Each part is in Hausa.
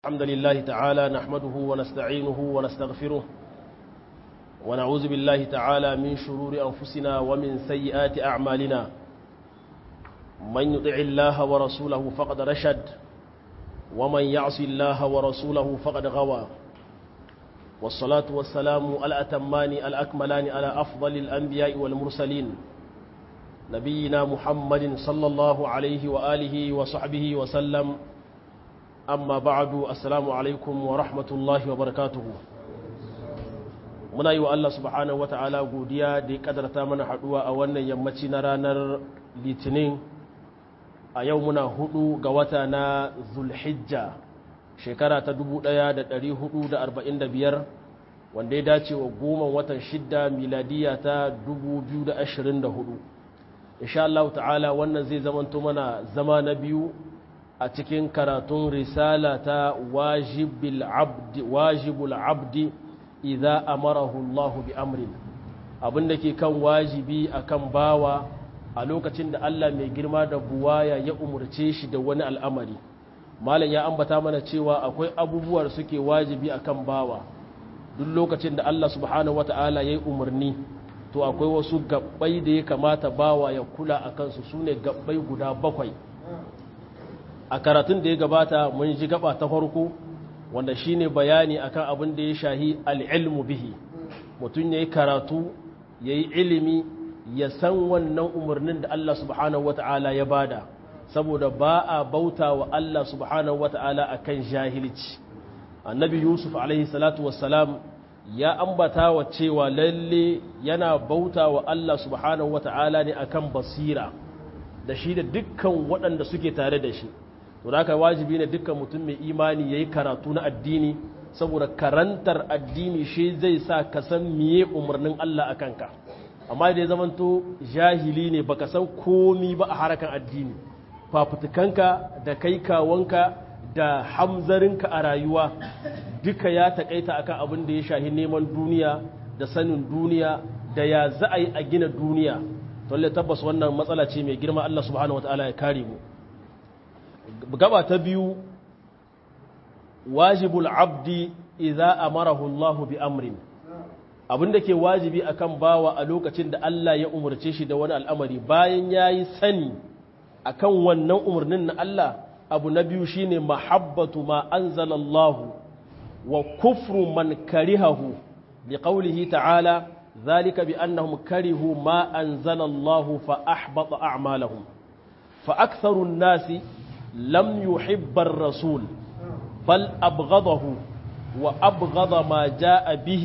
الحمد لله تعالى نحمده ونستعينه ونستغفره ونعوذ بالله تعالى من شرور أنفسنا ومن سيئات أعمالنا من يطع الله ورسوله فقد رشد ومن يعص الله ورسوله فقد غوى والصلاة والسلام الأتمان الأكملان على أفضل الأنبياء والمرسلين نبينا محمد صلى الله عليه وآله وصحبه وسلم amma ba'adu assalamu alaikum wa rahmatullahi wa barakatuhu muna yi wa Allah subhanahu wa ta'ala godiya da ya kadarta mana haduwa a wannan yammaci na ranar litinin a yau muna hudu ga wata na zulhijja shekara ta 1445 wanda ya dace wa goma watan shidda miladiya ta 2024 insha Allah ta'ala wannan zai zamanto mana zama na biyu a cikin karatun risala ta wajibul abdi idza amarahu Allah bi amrin abinda ke kan wajibi akan bawa a lokacin da Allah mai girma da buwaya ya umurce shi da wani al'amari malam ya ambata mana cewa akwai abubuwar suke wajibi akan bawa duk lokacin da Allah subhanahu wata'ala ya yi umarni to akwai wasu gabbai da ya kamata bawa ya kula a kansu su ne gabbai guda bakwai a karatun da ya gabata mun ji gaba ta farko wanda shine bayani akan abin da ya shahi al'ilmu bihi mutum ya yi karatu ya yi ilimi ya san wannan umarnin da Allah subhanahu wata'ala ya bada saboda ba a bauta wa Allah subhanahu wata'ala a kan jahilci annabi yusuf alaihi salatu wassalam ya ambata wa cewa lalle yana bauta wa Allah subhanahu wata'ala ne akan basira da shi da dukkan waɗanda suke tare da shi to da haka wajibi ne dukkan mutum mai imani yayi karatu na addini saboda karantar addini shi zai sa ka san miye umarnin Allah a kanka amma da ya zamanto jahili ne baka san komi ba a harakan addini fafutukanka da kai kawanka da hamzarinka a rayuwa duka ya takaita akan abin da ya shahi neman duniya da sanin duniya da ya za a yi a gina duniya to tabbas wannan matsala ce mai girma Allah subhanahu wataala ya kare mu gaba ta biyu wajibul abdi idza amarahu Allah bi amrin abinda ke wajibi akan bawa a lokacin da Allah ya umarce shi da wani al'amari bayan yayi sani akan wannan umarnin na Allah abu na biyu shine mahabbatu ma anzala Allah wa kufru man karihahu bi qawlihi ta'ala dhalika bi annahum karihu ma anzala Allah fa ahbata a'malahum fa aktharu an-nasi لم يحب الرسول بل أبغضه وأبغض ما جاء به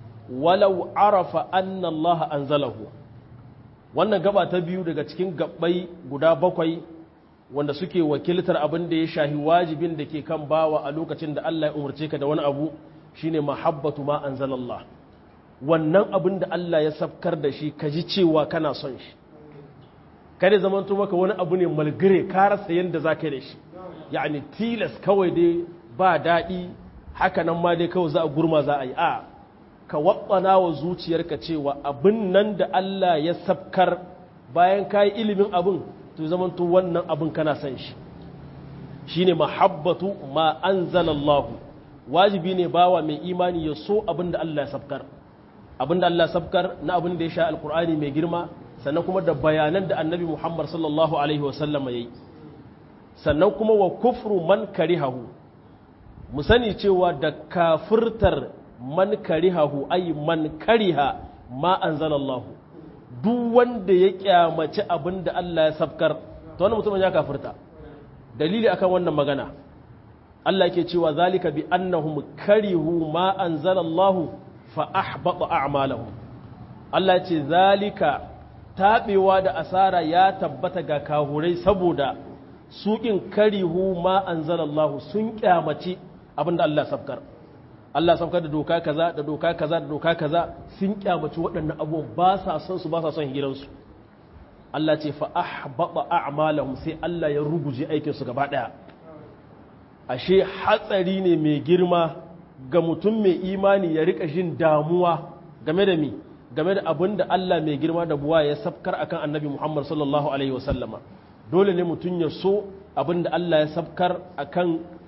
ولو عرف أن الله أنزله wannan gaba ta biyu daga cikin gabbai guda bakwai wanda suke wakiltar abin da ya shahi wajibin da ke kan bawa a lokacin da Allah ya umarce ka da wani abu shine mahabbatu ma anzalallah wannan abin da Allah ya safkar da shi ka ji cewa kana son shi kada zamanto maka wani abu ne malgire ka rasa yadda za ka yi da shi yani tilas kawai dai ba daɗi haka nan ma dai kawai za a gurma za a yi a ka waɓana wa zuciyarka cewa abin nan da Allah ya sabkar bayan ka yi ilimin abin to zamanto wannan abin kana son shi shi ne mahabbatu ma an wajibi ne bawa mai imani ya so abin da Allah ya sabkar abin da Allah ya sabkar na abin da ya sha alkur'ani mai girma sannan kuma da bayanan da annabi Muhammad sallallahu Alaihi wasallama ya yi sannan kuma wa kufru man karihahu mu sani cewa da kafirtar man karihahu ay man kariha ma anzalallahu duk wanda ya kyamaci abin da Allah ya sabkar to wannan mutumin ya kafirta dalili akan wannan magana Allah yake cewa zalika bi annahum karihu ma anzalallahu fa ahbata a'malahum Allah ce zalika taɓewa da asara ya tabbata ga kahurai saboda suƙin karihu ma an zalallahu sun ƙyamaci abinda Allah sabkar Allah sabkar da doka kaza da doka kaza da doka kaza sun ƙyamaci waɗannan abubuwan ba sa son su ba sa son hiransu Allah ce fa ahbata a'malahum sai Allah ya ruguje aikinsu gaba ɗaya ashe hatsari ne mai girma ga mutum mai imani ya rika jin damuwa game da mi game da abin da Allah mai girma da buwa ya sabkar akan annabi Muhammad sallallahu Alaihi wasallama dole ne mutum ya so abin da Allah ya sabkar akan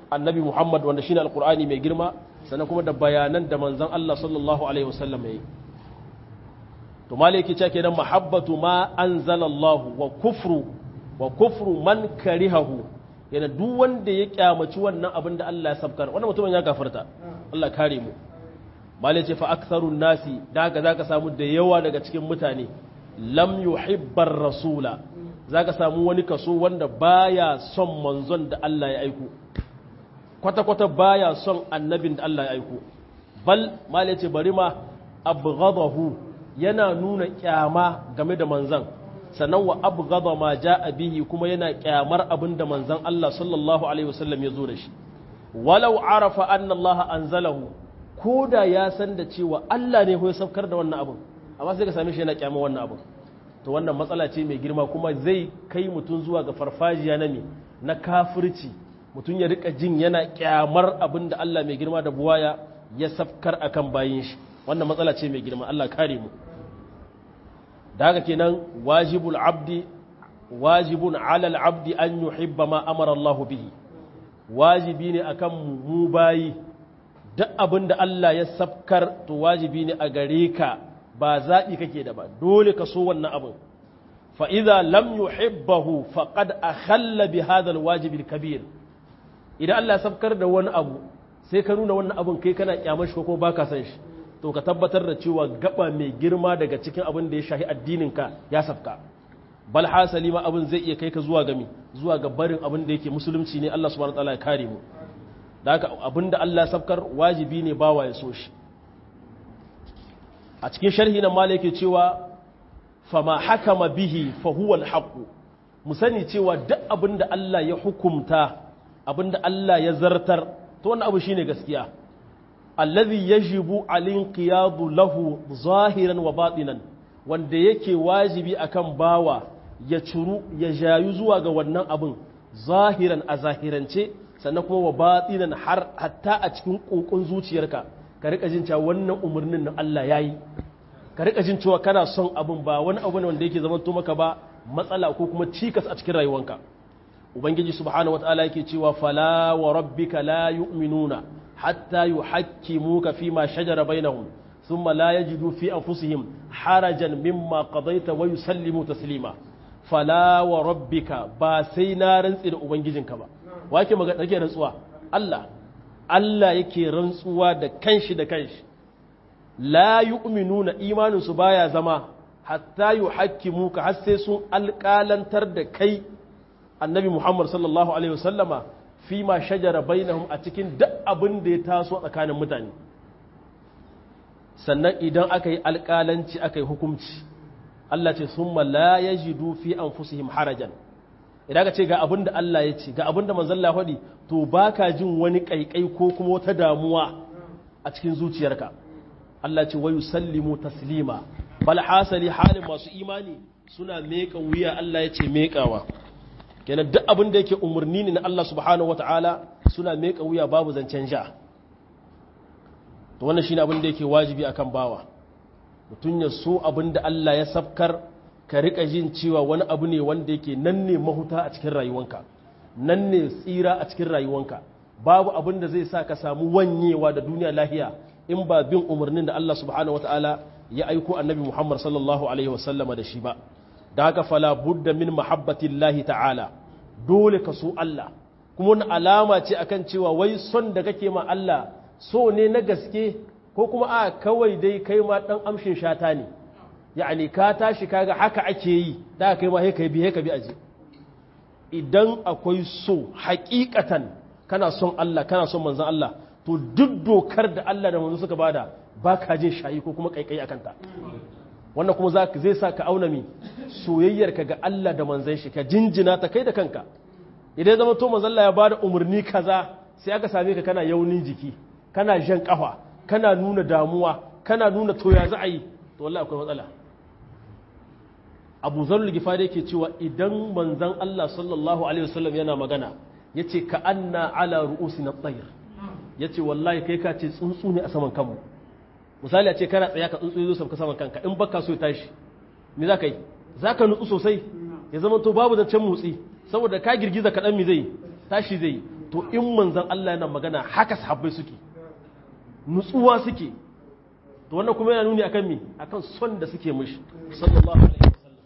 annabi Muhammad wanda shine alqur'ani mai girma sannan kuma da bayanan da manzon Allah sallallahu alaihi wasallam yayi to malaki ce kenan mahabbatu ma anzalallahu wa kufru wa kufru man karihahu yana duk wanda ya kyamaci wannan abin da Allah ya sabkar wannan mutumin ya gafarta Allah kare mu malai ce fa aktharun nasi da haka zaka samu da yawa daga cikin mutane lam yuhibbar rasula zaka samu wani kaso wanda baya son manzon da Allah ya aiko kwata kwata baya son annabin da Allah ya aiko bal malai ce bari ma abghadahu yana nuna kyama game da manzon sannan wa abghadha ma jaa bihi kuma yana kyamar abin da manzon Allah sallallahu alaihi wasallam ya zo da shi walau arafa anna Allah anzalahu ko da ya san da cewa Allah ne ya saukar da wannan abin amma sai ka same shi yana kyamar wannan abin to wannan matsala ce mai girma kuma zai kai mutum zuwa ga farfajiya na me na kafirci mutum ya rika jin yana kyamar abin da Allah mai girma da buwaya ya safkar akan bayin shi wannan matsala ce mai girma Allah kare mu da haka kenan wajibul abdi wajibun alal abdi an yuhibba ma amara Allah bihi wajibi ne akan mu bayi duk abin da Allah ya safkar to wajibi ne a gare ka ba zaɓi kake da ba dole ka so wannan abin fa'iza lam yuhibbahu faqad akhalla bi hadha alwajib kabir idan Allah ya safkar da wani abu sai ka nuna wannan abin kai kana kyamar shi ko baka san shi to ka tabbatar da cewa gaba mai girma daga cikin abin da ya shahi addininka ya safka bal hasali ma abin zai iya kai ka zuwa gami zuwa ga barin abin da yake musulunci ne Allah subhanahu wataala ya kare mu da haka abin da Allah safkar wajibi ne bawa ya so shi a cikin sharhi na mala yake cewa fama hakama bihi fa huwa al mu sani cewa duk abin da Allah ya hukumta abin da Allah ya zartar to wannan abu shine gaskiya allazi yajibu alinqiyadu lahu zahiran wa batinan wanda yake wajibi akan bawa ya curu ya jayu zuwa ga wannan abin zahiran a zahirance sannan kuma wa batinan har hatta a cikin kokon zuciyarka ka rika jin cewa wannan umarnin na Allah yayi ka rika jin cewa kana son abin ba wani abu ne wanda yake zaman to maka ba matsala ko kuma cikas a cikin rayuwanka ubangiji subhanahu wataala yake cewa fala wa rabbika la yu'minuna حتى يحكموك فيما شجر بينهم ثم لا يجدوا في أنفسهم حرجا مما قضيت ويسلموا تسليما فلا وربك باسينا رنسي da ubangijinka ba wake magana take rantsuwa Allah Allah yake rantsuwa da kanshi da kanshi la yu'minuna imanin su baya zama hatta yuhakkimuka har sai sun alƙalantar da kai annabi Muhammad sallallahu alaihi wasallama fi ma shajara bainahum a cikin duk abin da ya taso tsakanin mutane sannan idan aka yi alƙalanci aka yi hukumci Allah ce sun la ya jidu fi an fusihim harajan idan ka ce ga abin da Allah ya ce ga abin da manzan lahadi to ba ka jin wani ƙaiƙai ko kuma wata damuwa a cikin zuciyarka Allah ce wayu sallimu taslima bal hasali halin masu imani suna meƙa wuya Allah ya ce meƙawa kenan duk abin da yake umarni ne na Allah subhanahu wata'ala suna meka wuya babu zancen ja to wannan shine abin da yake wajibi akan bawa mutum ya so abin da Allah ya safkar ka rika jin cewa wani abu ne wanda yake nan ne mahuta a cikin rayuwanka nan ne tsira a cikin rayuwanka babu abin da zai sa ka samu wanyewa da duniya lahiya in ba bin umarnin da Allah subhanahu wata'ala ya aiko annabi Muhammad sallallahu alaihi wasallama da shi ba da haka fala budda min mahabbatillahi ta'ala dole ka so Allah kuma wani alama ce akan cewa wai son da kake ma Allah so ne na gaske ko kuma a kawai dai kai ma dan amshin shata ne yani ka tashi kaga haka ake yi da kai ma kai bi ka bi aje idan akwai so hakikatan kana son Allah kana son manzon Allah to duk dokar da Allah da manzo suka bada baka jin shayi ko kuma kaikai akan ta wannan kuma zai sa ka auna mi soyayyarka ga Allah da manzan shi ka jinjina ta kai da kanka idan zama to manzon Allah ya bada umarni kaza sai aka same ka kana yaunin jiki kana jan kafa kana nuna damuwa kana nuna to ya za a yi to wallahi akwai matsala Abu Zarul Gifari yake cewa idan manzon Allah sallallahu alaihi wasallam yana magana yace ka anna ala ru'usina at-tayr yace wallahi kai ka ce tsuntsu ne a saman kanmu misali a ce kana tsaya ka tsuntsu zo sauka saman kanka in baka so ya tashi me za ka yi za ka nutsu sosai ya zama to babu zancen motsi saboda ka girgiza kaɗan mi zai tashi zai to to in manzan Allah yana magana haka sahabbai suke nutsuwa suke to wannan kuma yana nuni akan me akan son da suke mishi sallallahu alaihi wasallam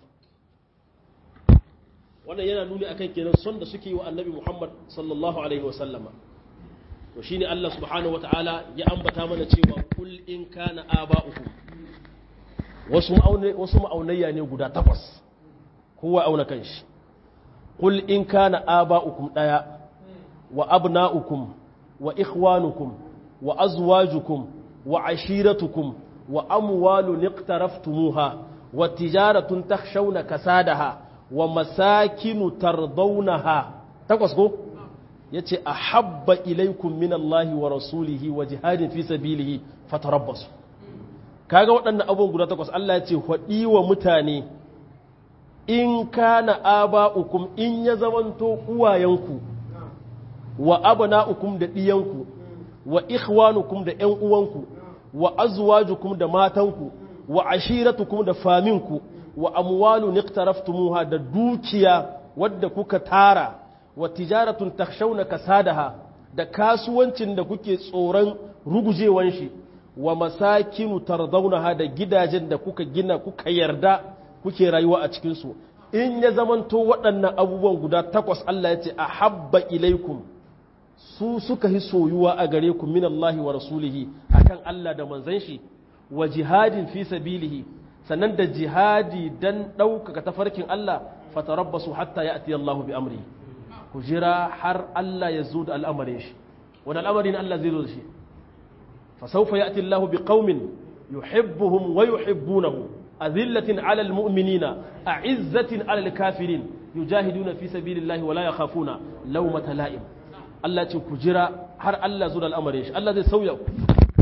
wannan yana nuni akan kenan son da suke yi wa annabi Muhammad sallallahu alaihi wasallama to shine Allah subhanahu wataala ya ambata mana cewa kul in kana aba'ukum wasu wasu ma'aunayya ne guda takwas kowa auna kanshi kul in kana aba'ukum daya wa abna'ukum wa ikhwanukum wa azwajukum wa ashiratukum wa amwalun iqtaraftumuha wa tijaratun takhshawna kasadaha wa masakinu tardawnaha takwas ko yace ahabba ilaykum minallahi wa rasulihi wa jihadin fi sabilihi fatarabbasu kaga waɗannan abubuwan guda takwas Allah ya ce faɗi wa mutane in kana aba'ukum in ya zamanto uwayenku wa abna'ukum da ɗiyanku wa ikhwanukum da ƴan uwanku wa azwajukum da matanku wa ashiratukum da faminku wa amwalun iqtaraftumuha da dukiya wadda kuka tara wa tijaratun takhshawna kasadaha da kasuwancin da kuke tsoron rugujewan shi wa masakinu tardaunaha da gidajen da kuka gina kuka yarda kuke rayuwa a cikin su in ya zamanto waɗannan abubuwan guda takwas Allah ya ce a habba ilaikum su suka yi soyuwa a gare ku min Allah wa rasulihi akan Allah da manzon shi wa jihadin fi sabilihi sannan da jihadi dan ɗaukaka tafarkin Allah fatarabbasu hatta ya'ti Allah bi amri ku jira har Allah ya zo da al'amarin shi wani al'amarin Allah zai zo da shi fa sawfa ya'ti Allah bi qaumin yuhibbuhum wa yuhibbunahu azillatin 'ala al-mu'minina a'izzatin 'ala al-kafirin yujahiduna fi sabilillahi wa la yakhafuna lawmata la'im Allah ce ku jira har Allah zo da al'amarin shi Allah zai sauya ku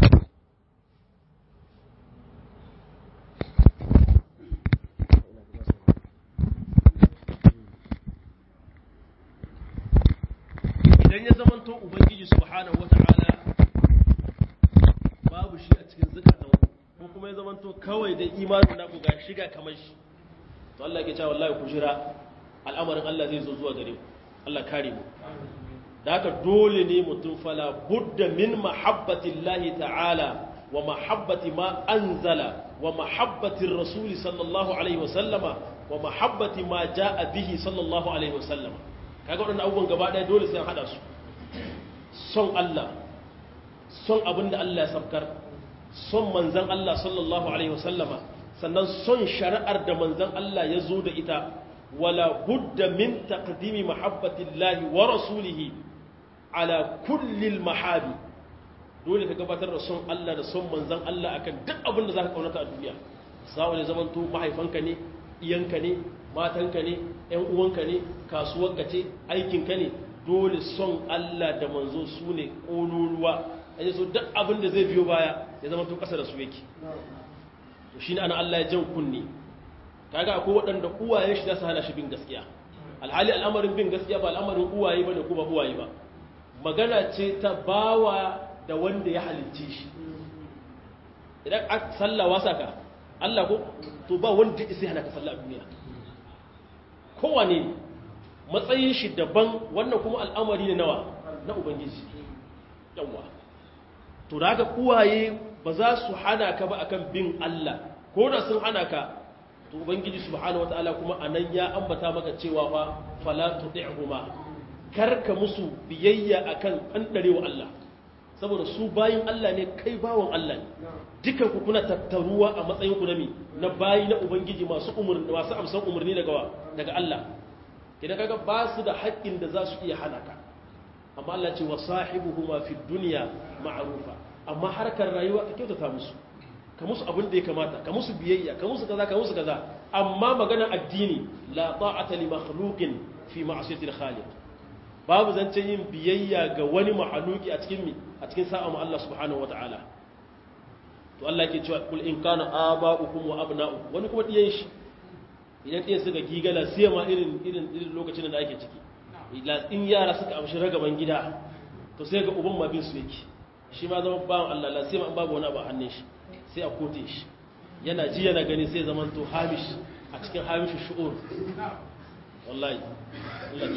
idan ya zamanto ubangiji subhanahu wata'ala babu shi a cikin zukatan ko kuma ya zamanto kawai da imanin naku ga shiga kamar shi to Allah ke cewa wallahi ku jira al'amarin Allah zai zo zuwa gare ku Allah kare mu da haka dole ne mutum fala budda min mahabbatillahi ta'ala wa mahabbati ma anzala wa mahabbati rasuli sallallahu alaihi wasallama wa mahabbati ma ja'a bihi sallallahu alaihi wasallama kaga waɗannan abubuwan gaba ɗaya dole sai an haɗa su son Allah son abin da Allah ya sabkar son manzan Allah sallallahu alaihi wasallama sannan son shari'ar da manzan Allah ya zo da ita wala budda min taqdimi mahabbatillahi wa rasulihi ala kullil mahabi dole ka gabatar da son Allah da son manzan Allah akan duk abin da zaka kaunata a duniya sawa ne zamanto mahaifanka ne iyanka ne matanka ne ‘yan uwanka ne kasuwarka ce aikinka ne dole son Allah da manzo su ne ƙololuwa a yi so duk abin da zai biyo baya ya zama to ƙasa da su yake to shi ne ana Allah ya jan kunni kaga akwai waɗanda uwayen shi za su hana shi bin gaskiya alhali al'amarin bin gaskiya ba al'amarin uwaye ba ne kuma uwaye ba magana ce ta bawa da wanda ya halicce shi idan a sallah wasa ka Allah ko to ba wanda ya sai hana ka sallah a duniya kowane matsayin shi daban wannan kuma al'amari ne nawa na ubangiji yawa to da haka uwaye ba za su hana ka ba akan bin Allah ko da sun hana ka to ubangiji subhanahu wataala kuma anan ya ambata maka cewa fa fala tuti'huma karka musu biyayya akan kandarewa Allah saboda su bayin Allah ne kai bawon Allah ne dukan ku kuna tattaruwa a matsayin ku na mi na bayi na ubangiji masu umurni masu amsan umurni daga daga Allah kidan kaga ba su da haƙƙin da za su iya hana ka amma Allah ce wa sahibuhuma fi dunya ma'rufa amma harkar rayuwa ka kyautata musu ka musu abin da ya kamata ka musu biyayya ka musu kaza ka musu kaza amma magana addini la ta'ata li makhluqin fi ma'siyati al-khaliq babu zancen yin biyayya ga wani mahaluki a cikin mi a cikin sa'a mu Allah subhanahu wata'ala to Allah yake cewa kul in kana aba'ukum wa abna'ukum wani kuma diyan shi idan diyan suka gigala sai ma irin irin irin lokacin da ake ciki in yara suka amshi ragaban gida to sai ga uban ma bin su yake shi ma zama bawan Allah la sai ma babu wani abu a hannun shi sai a kote shi yana ji yana gani sai zaman to hamish a cikin hamish shu'ur wallahi Allah kiyaye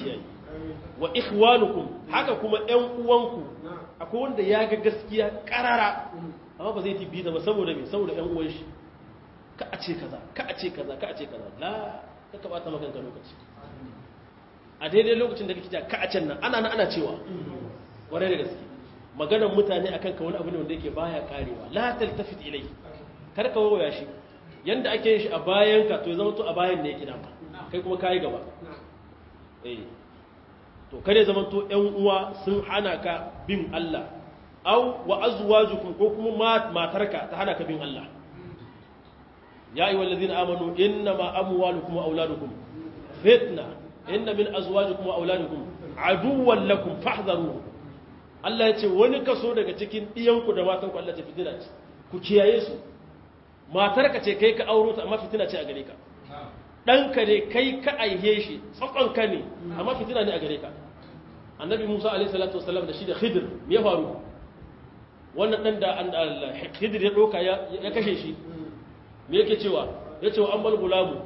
wa ikhwanukum haka kuma ƴan uwanku akwai wanda ya ga gaskiya karara amma ba zai tibi da ba saboda me saboda ƴan uwan shi ka a ce kaza ka a ce kaza ka a ce kaza la ka ka bata maka lokaci a daidai lokacin da kake ja ka a can nan ana nan ana cewa ware da gaske maganar mutane akan ka wani abu ne wanda yake baya karewa la taltafit ilai kar ka waya shi yanda ake yin shi a bayan ka to ya zama to a bayan ne yake dama kai kuma kai gaba eh to kare zama to ƴan uwa sun hana ka bin Allah aw wa azwajukum ko kuma matarka ta hana ka bin Allah ya ayyuhal ladina amanu innama amwalukum wa auladukum fitna inna min azwajikum wa auladikum aduwwan lakum fahdharuhum Allah ya ce wani kaso daga cikin ɗiyanku da matanku Allah ce fitina ce ku kiyaye su matarka ce kai ka auro ta amma fitina ce a gare ka ɗanka ne kai ka aihe shi tsakonka ne amma fitina ne a gare ka annabi musa alaihi salatu wasalam da shi da khidir me ya faru wannan ɗan da khidir ya ɗauka ya kashe shi me yake cewa ya ce wa an bal gulamu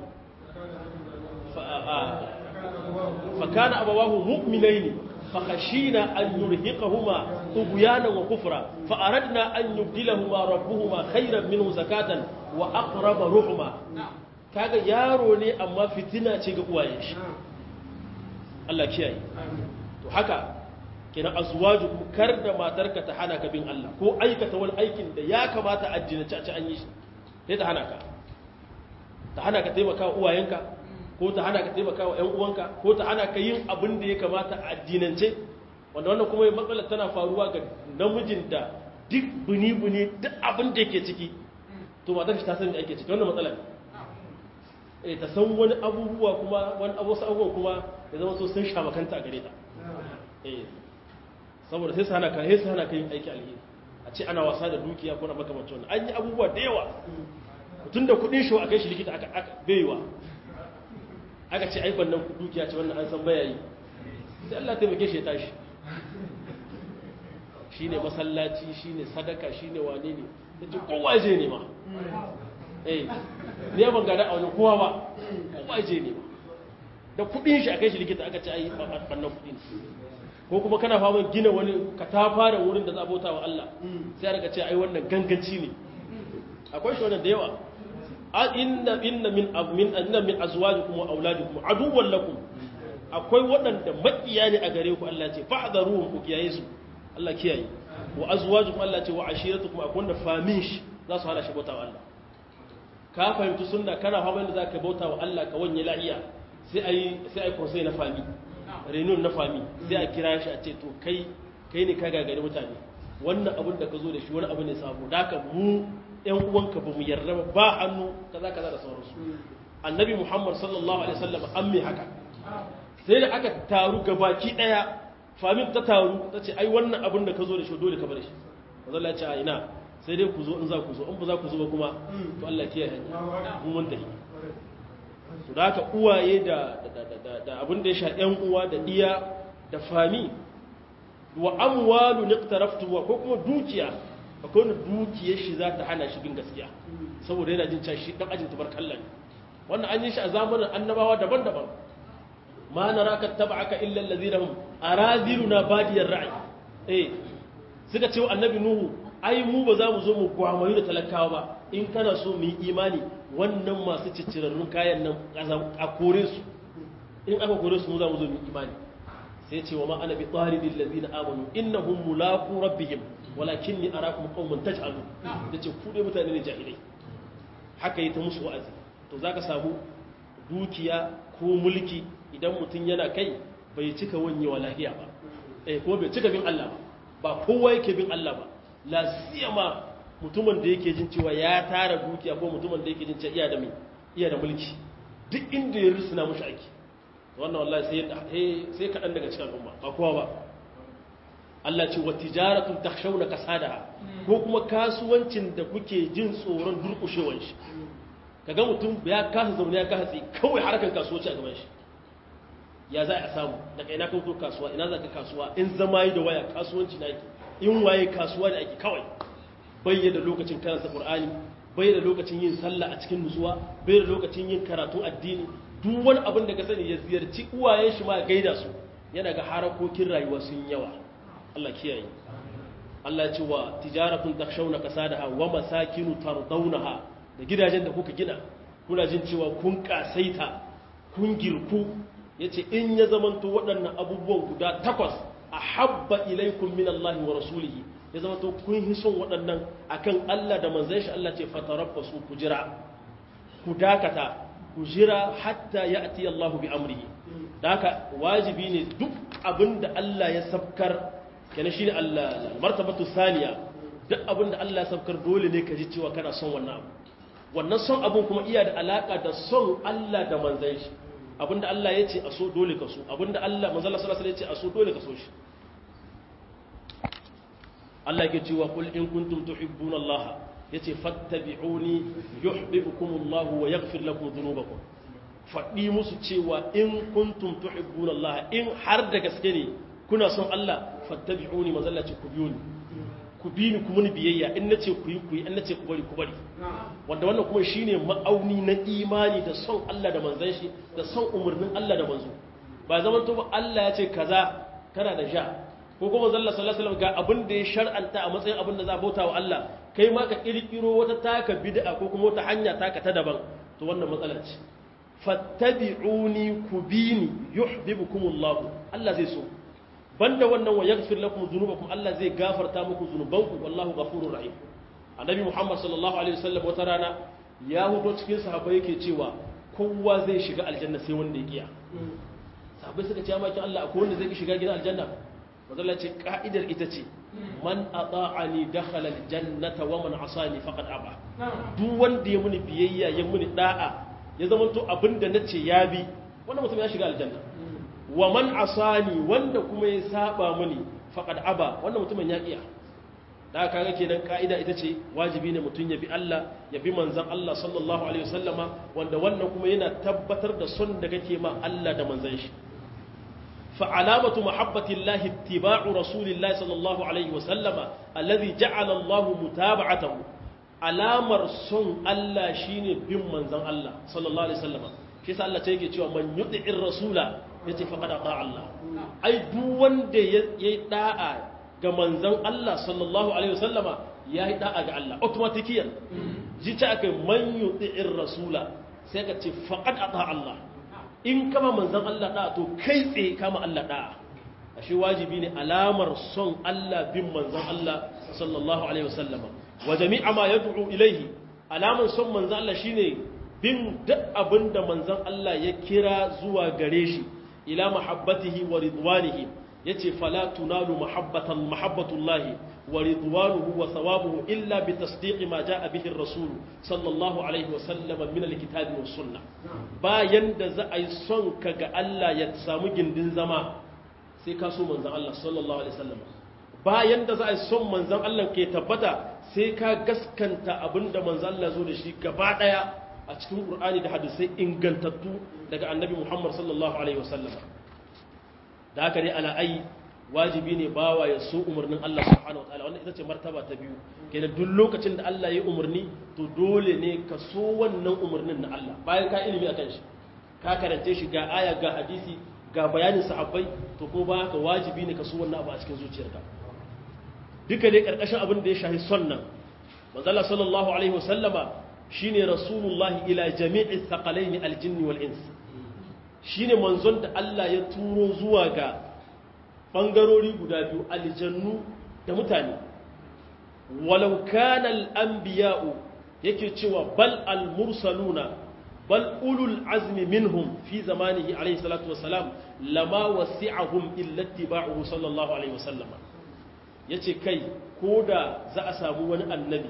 fa kana abawahu mu'minaini فخشينا أن يرهقهما طغيانا وكفرا فأردنا أن يبدلهما ربهما خيرا منه زكاة وأقرب رحما kaga yaro ne amma fitina ce ga uwayen shi Allah kiyaye to haka kina azwaju kar da matarka ta hana ka bin Allah ko aikata wani aikin da ya kamata addini ci an yi shi sai ta hana ka ta hana ka taimaka uwayenka ko ta hana ka taimaka wa ‘yan uwanka ko ta hana ka yin abin da ya kamata a addinance wanda wannan kuma matsalar tana faruwa ga namijin da duk buni-buni duk abin da yake ciki to matar shi ta san da ake ciki wannan matsalar eh ta san wani abubuwa kuma wani abubuwa abubuwa kuma ya zama so sun sha makanta a gare ta eh saboda sai su hana ka sai su hana ka yin aiki alheri a ce ana wasa da dukiya ko na makamancin wannan an yi abubuwa da yawa tun da kuɗin shi a kai shi likita aka baiwa aka ce aikon nan dukiya ce wannan an san baya yi sai Allah taimake shi ya tashi shi ne masallaci shi ne sadaka shi ne wane ne da ce kowa je ne ma eh ne ban gada a wani kowa ba kowa je ne ma da kudin shi a kai shi likita aka ce ai bannan kudin ko kuma kana fama gina wani katafaren wurin da za a bauta wa Allah sai aka ce ai wannan ganganci ne akwai shi wannan da yawa inna inna min min inna min azwajikum wa auladikum aduwwan lakum akwai waɗanda makiya ne a gare ku Allah ce fa'dharuhum ku kiyaye su Allah kiyaye wa azwajukum Allah ce wa ashiratukum akwai wanda famin shi za su hana shi bauta wa Allah ka fahimci sunna kana fa wanda zaka bauta wa Allah ka wanye lahiya sai ayi sai ayi konsai na fami reunion na fami sai a kira shi a ce to kai kai ne ka gagari mutane wannan abin da ka zo da shi wani abu ne sabo da ka mu ‘yan uwanka ba mu yarda ba ba hannu kaza kaza da sauransu annabi muhammad sallallahu alaihi wasallam an mai haka sai da aka taru gabaki daya famin ta taru ta ce ai wannan abin da ka zo da shi dole ka bar shi mazalla ya ce a ina sai dai ku zo in za ku zo in ba za ku zo ba kuma to Allah kiyaye hanya mun mun tafi to da haka uwaye da da abin da ya sha ‘yan uwa da iya da fami wa amwalu niqtaraftuha ko kuma dukiya akwai wani dukiyar shi za ta hana shi bin gaskiya saboda yana jin can shi dan ajin tabarkalla ne wannan an yi shi a zamanin annabawa daban-daban ma naraka tab'aka illa allazina hum araziluna badiyar ra'i eh suka ce wa annabi nuhu ai mu ba za mu zo mu gwamayu da talakawa ba in kana so mu yi imani wannan masu ciccirarrun kayan nan a kore su in aka kore su mu za mu zo mu yi imani sai ce wa ma ana bi tsaridin lazina amanu innahum mulaqu rabbihim walakinni arakum qauman taj'alu yace ku dai mutane ne jahilai haka yi ta musu wa'azi to zaka samu dukiya ko mulki idan mutum yana kai bai cika wanyewa lahiya ba eh kuma bai cika bin Allah ba ba kowa yake bin Allah ba la siyama mutumin da yake jin cewa ya tara dukiya ko mutumin da yake jin cewa iya da mai iya da mulki duk inda ya rusuna mushi aiki wannan wallahi sai sai kaɗan daga cikin al'umma ba kowa ba Allah ce wa tijaratun takhshawna kasadaha ko kuma kasuwancin da kuke jin tsoron durƙushewar shi kaga mutum ya kasa zaune ya kasa tsi kawai harkar kasuwanci a gaban shi ya za a samu daga ina kan kasuwa ina za ka kasuwa in zama yi da waya kasuwanci na ake in waye kasuwa da ake kawai bai da lokacin karanta qur'ani bai da lokacin yin sallah a cikin nutsuwa bai da lokacin yin karatun addini duk wani abin da ka sani ya ziyarci uwayen shi ma gaida su yana ga harakokin rayuwa sun yawa Allah kiyaye Allah ce wa tijaratun takshawna kasadaha wa masakinu tardawnaha da gidajen da kuka gina kuna jin cewa kun kasaita kun girku yace in ya zamanto waɗannan abubuwan guda takwas ahabba ilaikum min Allah wa rasulihi ya zamanto kun hi son waɗannan akan Allah da manzon shi Allah ce fatarabbasu ku jira ku dakata ku jira hatta ya'ti Allah bi amrihi da haka wajibi ne duk abinda Allah ya sabkar kenan shine Allah martabatu saniya duk abinda Allah ya sabkar dole ne ka ji cewa kana son wannan abu wannan son abun kuma iya da alaka da son Allah da manzon shi abinda Allah ya ce a so dole ka so abinda Allah manzon Allah sallallahu alaihi wasallam ya ce a so dole ka so shi Allah yake cewa kul in kuntum tuhibbuna Allah yace fattabi'uni yuhibbukumullah wa yaghfir lakum dhunubakum faɗi musu cewa in kuntum tuhibbuna Allah in har da gaske ne kuna son Allah fattabi'uni mazalla ce ku biyo ni ku bi ni kuma ni biyayya in nace ku yi ku yi in nace ku bari ku bari wanda wannan kuma shine ma'auni na imani da son Allah da manzon shi da son umarnin Allah da manzo ba zaman to ba Allah ya ce kaza kana da sha ko kuma zalla sallallahu alaihi wasallam ga abin da ya shar'anta a matsayin abin da za bauta wa Allah kai ma ka kirkiro wata taka bid'a ko kuma wata hanya taka ta daban to wannan matsala ce fattabi'uni kubini yuhibbukumullah Allah zai so banda wannan wa yaghfir lakum dhunubakum Allah zai gafarta muku zunubanku wallahu ghafurur rahim annabi Muhammad sallallahu alaihi wasallam wata rana ya hudo cikin sahabbai yake cewa kowa zai shiga aljanna sai wanda ya kiya sahabbai suka ce ya maki Allah akwai wanda zai shiga gidan aljanna mazalla ce ka'idar ita ce man ata'ani dakhala aljannata wa man asani faqad aba duk wanda ya muni biyayya ya muni da'a ya zama to abinda nace ya bi wannan mutum ya shiga aljanna wa man asani wanda kuma ya saba muni faqad aba wannan mutumin ya kiya da kaga kenan ka'ida ita ce wajibi ne mutum ya bi Allah ya bi manzon Allah sallallahu alaihi wasallama wanda wannan kuma yana tabbatar da son da kake ma Allah da manzon shi فعلامة محبة الله اتباع رسول الله صلى الله عليه وسلم الذي جعل الله متابعته alamar son Allah shine bin manzon Allah sallallahu alaihi wasallam shi yasa Allah yake cewa man yuti'ir rasula yace faqad ata Allah ai duk wanda yayi da'a ga manzon Allah sallallahu alaihi wasallama yayi da'a ga Allah automatikiyan ji ta akai man yuti'ir rasula sai ka ce faqad ata Allah in kama manzan Allah ɗaya to kai tsaye kama Allah ɗaya a shi wajibi ne alamar son Allah bin manzan Allah sallallahu Alaihi wasallama wa jami'a ma ya du'u ilaihi alamar son manzan Allah shine bin duk abin da manzan Allah ya kira zuwa gare shi ila mahabbatihi wa ridwanihi yace fala tunalu mahabbatan mahabbatullahi wa ridwanuhu wa thawabuhu illa bi tasdiqi ma jaa bihi ar-rasul sallallahu alaihi wa sallam min al-kitabi was sunnah bayan da za a yi son ka ga Allah ya samu gindin zama sai ka so manzon Allah sallallahu alaihi wasallam bayan da za a yi son manzon Allah ke tabbata sai ka gaskanta abinda manzon Allah zo da shi gaba daya a cikin Qur'ani da hadisai ingantattu daga Annabi Muhammad sallallahu alaihi wasallam da haka ne ala ai wajibi ne bawa ya so umarnin Allah subhanahu wa ta'ala wannan ita ce martaba ta biyu kenan duk lokacin da Allah ya umarni to dole ne ka so wannan umarnin na Allah bayan ka ilimi akan shi ka karance shi ga aya ga hadisi ga bayanin sahabbai to ko ba ka wajibi ne ka so wannan abu a cikin zuciyarka duka dai karkashin abin da ya shahi sunnan manzo Allah sallallahu alaihi wasallama shine rasulullahi ila jami'i thaqalaini aljinni wal ins shine manzon da Allah ya turo zuwa ga ɓangarori guda biyu aljannu da mutane walau kana al'ambiya'u yake cewa bal al-mursaluna bal ulul azmi minhum fi zamanihi alaihi salatu wasalam lama wasi'ahum illa ittiba'uhu sallallahu alaihi wasallam yace kai ko da za a samu wani annabi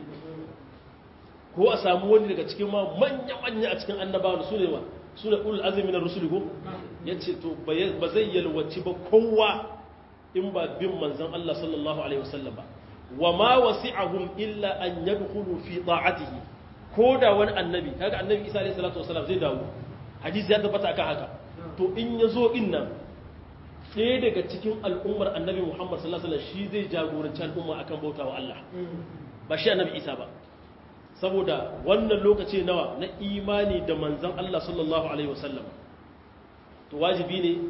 ko a samu wani daga cikin ma manya-manya a cikin annabawa su ne ma su ne ulul azmi na rusuli ko yace to ba zai yalwaci ba kowa in ba bin manzan Allah sallallahu Alaihi wasallam ba wa ma wasi'ahum illa an yadkhulu fi ta'atihi ko da wani annabi kaga annabi Isa alaihi salatu wasallam zai dawo hadisi ya tabbata akan haka to in yazo in nan ɗaya daga cikin al'ummar annabi Muhammad sallallahu alaihi wasallam shi zai jagoranci al'umma akan bautawa Allah ba shi annabi Isa ba saboda wannan lokaci nawa na imani da manzan Allah sallallahu alaihi wasallam to wajibi ne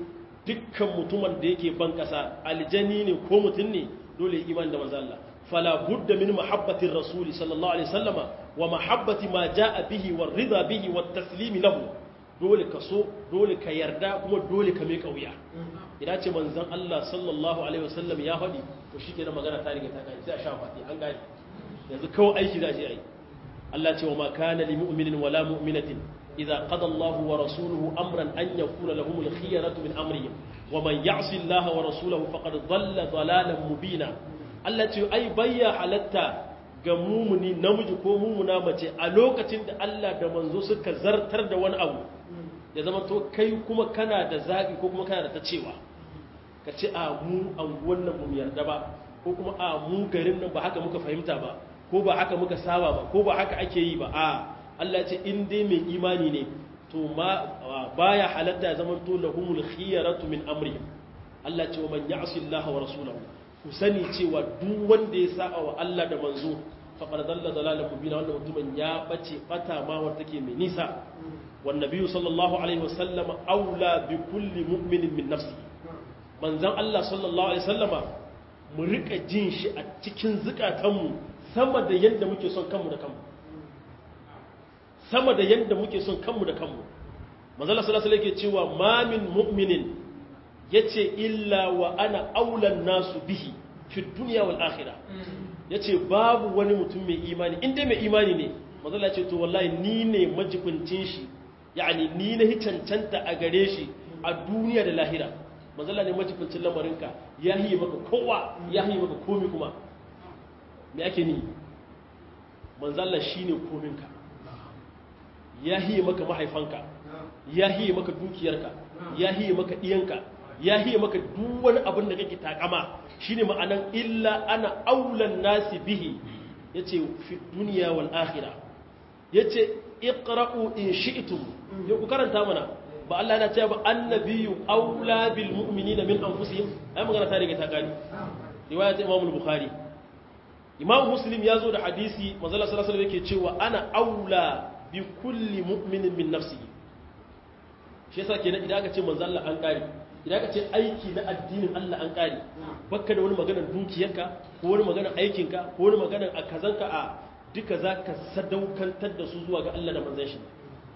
dukkan mutumin da yake ban kasa aljani ne ko mutum ne dole iman da manzo Allah fala budda min mahabbatir rasuli sallallahu alaihi wasallama wa mahabbati ma jaa bihi war rida bihi wat taslim lahu dole ka so dole ka yarda kuma dole ka mai kauya idan ce manzon Allah sallallahu alaihi wasallam ya faɗi to shikenan magana ta riga ta kai sai a sha fati an gane yanzu kawai aiki za a je ai Allah ce wa ma kana lil mu'minin wala mu'minatin idza qada Allahu wa rasuluhu amran an yakuna lahum al khiyaratu min amrihim wa man ya'si Allah wa rasulahu faqad dhalla dhalalan mubina Allah ce ai bayya halatta ga mumuni namiji ko mumuna mace a lokacin da Allah da manzo suka zartar da wani abu ya zama to kai kuma kana da zaɓi ko kuma kana da ta cewa ka ce a mu anguwan nan mu yarda ba ko kuma a mu garin nan ba haka muka fahimta ba ko ba haka muka saba ba ko ba haka ake yi ba a Allah ce in dai mai imani ne to ma baya halatta ya zama to lahumul khiyaratu min amrihim Allah ce wa man ya'si Allah wa rasulahu ku sani cewa duk wanda ya saba wa Allah da manzo faqad dalla dalalan mubina wannan mutumin ya bace bata ma wanda take mai nisa wan nabiyyu sallallahu alaihi wasallam aula bi kulli mu'minin min nafsihi manzon Allah sallallahu alaihi wasallama mu rika jin shi a cikin zukatanmu sama da yadda muke son kanmu da kanmu sama da yadda muke son kanmu da kanmu manzon Allah sallallahu alaihi yake cewa ma min mu'minin yace illa wa ana aulan nasu bihi fi dunya wal akhirah yace babu wani mutum mai imani inda mai imani ne manzon Allah ce to wallahi ni ne majibincin shi yani ni na cancanta a gare shi a duniya da lahira manzala ne majibincin lamarinka ya hiye maka kowa ya hiye maka komi kuma me ake ni manzala shi ne kominka ya hiye maka mahaifanka ya hiye maka dukiyarka ya hiye maka ɗiyanka ya hiye maka duk wani abin da kake takama shine ma'anan illa ana aulan nasi bihi yace fi duniya wal akhirah yace iqra'u in shi'tum yau ku karanta mana ba Allah na cewa ba annabiyu aula bil mu'minina min anfusihim ai magana ta riga ta gani riwayat Imam al-Bukhari Imam Muslim ya zo da hadisi manzo Allah sallallahu alaihi yake cewa ana aula bi kulli mu'minin min nafsihi shi yasa kenan idan aka ce manzo Allah an kare idan aka ce aiki na addinin Allah an kare bakka da wani maganar dukiyarka ko wani maganar aikinka ko wani maganar akazanka a duka zaka sadaukantar da su zuwa ga Allah da manzon shi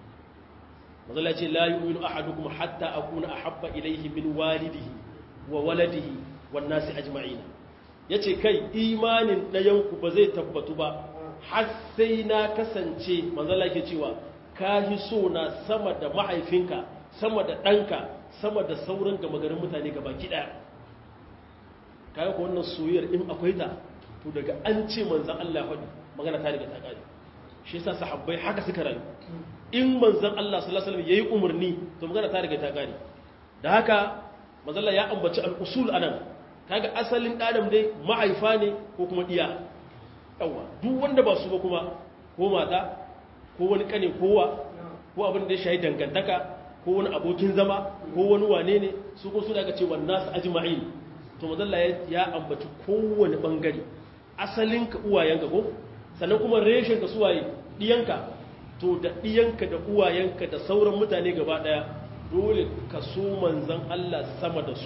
mazala ce la yu'minu ahadukum hatta akuna ahabba ilayhi min walidihi wa waladihi wan nasi ajma'ina yace kai imanin dayan ku ba zai tabbatu ba har sai na kasance mazala ke cewa ka hi so na sama da mahaifinka sama da danka sama da sauran gama garin mutane gaba ki daya kaga ko wannan soyayyar in akwai ta to daga an ce manzon Allah faɗi magana ta riga ta kare shi yasa sahabbai haka suka rayu in manzan Allah sallallahu alaihi wasallam yayi umarni to magana ta riga ta gane da haka manzon Allah ya ambaci al-usul anan kaga asalin adam dai mahaifa ne ko kuma diya yawa duk wanda ba su ba kuma ko mata ko wani kane kowa ko abin da ya shayi dangantaka ko wani abokin zama ko wani wane ne su ko su daga cewa nasu ajma'in to manzon Allah ya ambaci kowane bangare asalin ka uwayenka ko sannan kuma reshen ka suwaye diyanka to da ɗiyanka da uwayenka da sauran mutane gaba ɗaya dole ka so manzan Allah sama da su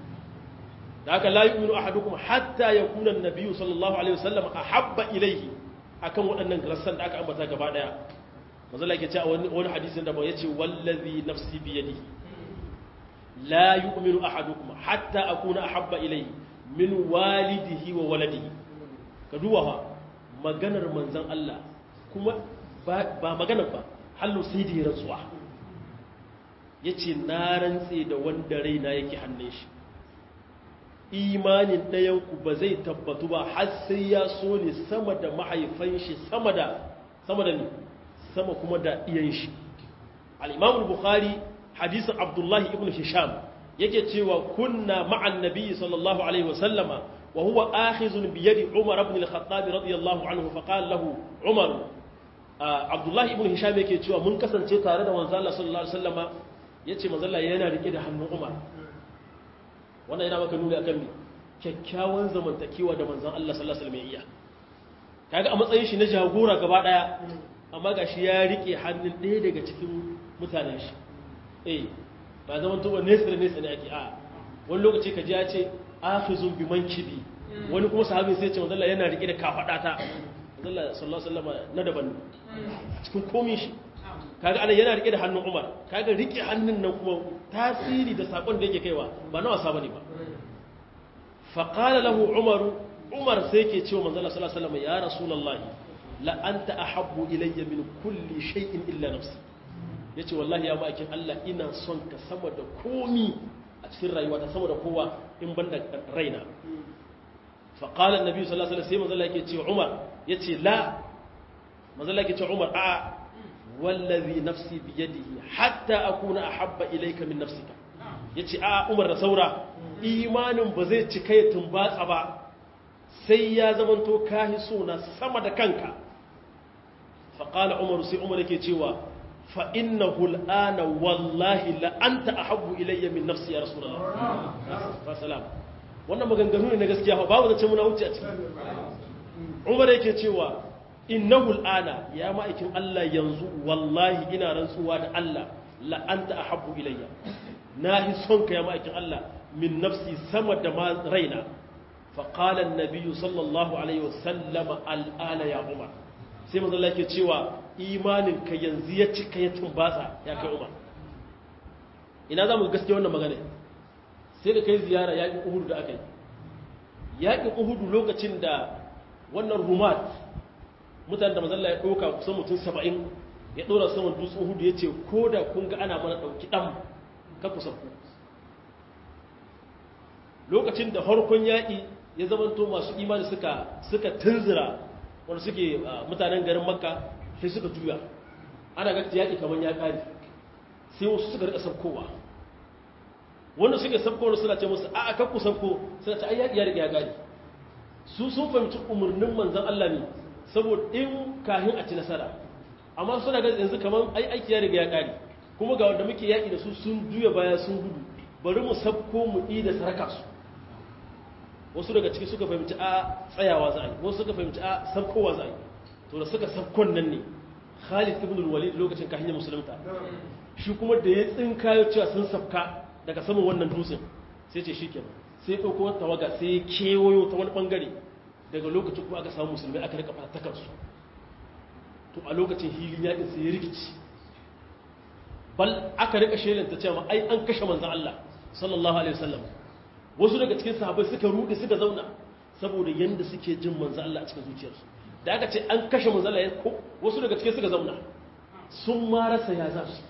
da haka la yu'minu ahadukum hatta yakuna an-nabiyyu sallallahu alaihi wasallam ahabba ilayhi akan waɗannan rassan da aka ambata gaba ɗaya manzo Allah yake cewa wani wani hadisin da ba yace wallazi nafsi bi yadihi la yu'minu ahadukum hatta akuna ahabba ilayhi min walidihi wa waladihi ka duba maganar manzan Allah kuma ba maganar ba hallo sai da ya rantsuwa ya ce na rantse da wanda raina yake hannun shi imanin ɗayanku ba zai tabbatu ba har sai ya so ne sama da mahaifan shi sama da sama da ne sama kuma da iyan shi al'imamul bukhari hadisun abdullahi ibn hisham yake cewa kunna ma'an nabi sallallahu alaihi wasallama wa huwa akhizun biyadi umar ibn al-khattab radiyallahu anhu faqala lahu umar abdullahi ibn hisham yake cewa mun kasance tare da manzo Allah sallallahu alaihi wasallama yace manzo Allah yana rike da hannun Umar wannan yana maka nuni akan me kyakkyawan zamantakewa da manzon Allah sallallahu alaihi wasallam ya iya kaga a matsayin shi na jagora gaba daya amma gashi ya rike hannun ɗaya daga cikin mutanen shi eh ba zaman to nesa da nesa ne ake a wani lokaci ka ji ya ce afizun bi mankibi wani kuma sahabi sai ce manzo Allah yana rike da kafada ta manzo Allah sallallahu alaihi wasallam na daban cikin komai shi kaga ana yana rike da hannun Umar kaga rike hannun nan kuma tasiri da sakon da yake kaiwa ba na wasa bane ba fa qala lahu Umar Umar sai yake cewa manzo Allah sallallahu alaihi wasallam ya rasulullah la anta ahabbu ilayya min kulli shay'in illa nafsi yace wallahi ya ma'aikin Allah ina son ka sama da komi a cikin rayuwa ta sama da kowa in banda raina fa qala annabi sallallahu alaihi wasallam sai manzo Allah yake cewa Umar yace la manzo Allah yake cewa Umar a'a wallazi nafsi biyadihi hatta akuna ahabba ilayka min nafsika yace a Umar da saura imanin ba zai cika ya tumbatsa ba sai ya zamanto kahi sona sama da kanka fa qala Umar sai Umar yake cewa fa innahu al'ana wallahi la anta ahabbu ilayya min nafsi ya rasulullah salam wannan maganganu ne na gaskiya ba babu zace muna wuce a ciki Umar yake cewa innahu al'ana ya ma'aikin Allah yanzu wallahi ina rantsuwa da Allah la anta ahabbu ilayya nahi son ka ya ma'aikin Allah min nafsi sama da ma raina fa qala an-nabiy sallallahu alaihi wasallam al'ana ya Umar sai manzo Allah yake cewa imanin ka yanzu ya cika ya tumbatsa ya kai Umar ina zamu gaskiya wannan magana sai da kai ziyara yaƙin Uhud da aka yi yaƙin Uhud lokacin da wannan rumat mutane da mazalla ya ɗauka kusan mutum saba'in ya ɗora saman dutsen hudu ya ce ko da kun ga ana mana ɗauki ɗan ka kusa ku lokacin da harkon yaƙi ya zamanto masu imani suka suka tunzira wanda suke mutanen garin makka sai suka juya ana ga yaƙi kamar ya ƙare sai wasu suka rika sabkowa wanda suke sabkowa suna ce musu a'a kan ku sabko suna ce ai yaƙi ya riga ya ƙare su sun fahimci umarnin manzan Allah ne saboda in kahin a ci nasara amma suna ga yanzu kamar ai aiki ya riga ya kare kuma ga wanda muke yaƙi da su sun juya baya sun gudu bari mu sabko mu ɗi da saraka su wasu daga ciki suka fahimci a tsayawa za a yi wasu suka fahimci a sabkowa za a yi to da suka sabkon nan ne khalid ibn walid lokacin kahin ya musulunta shi kuma da ya tsinkayo cewa sun sabka daga saman wannan dutsen sai ce shi kenan sai ɗauko wata tawaga sai ya kewayo ta wani ɓangare daga lokacin kuma aka samu musulmai aka rika fatakarsu to a lokacin hilin yakin sai ya rikici bal aka rika shelanta cewa ai an kashe manzan Allah sallallahu alaihi wasallam wasu daga cikin sahabbai suka rudi suka zauna saboda yanda suke jin manzan Allah a cikin zuciyarsu da aka ce an kashe manzan Allah ko wasu daga cikin suka zauna sun ma rasa ya za su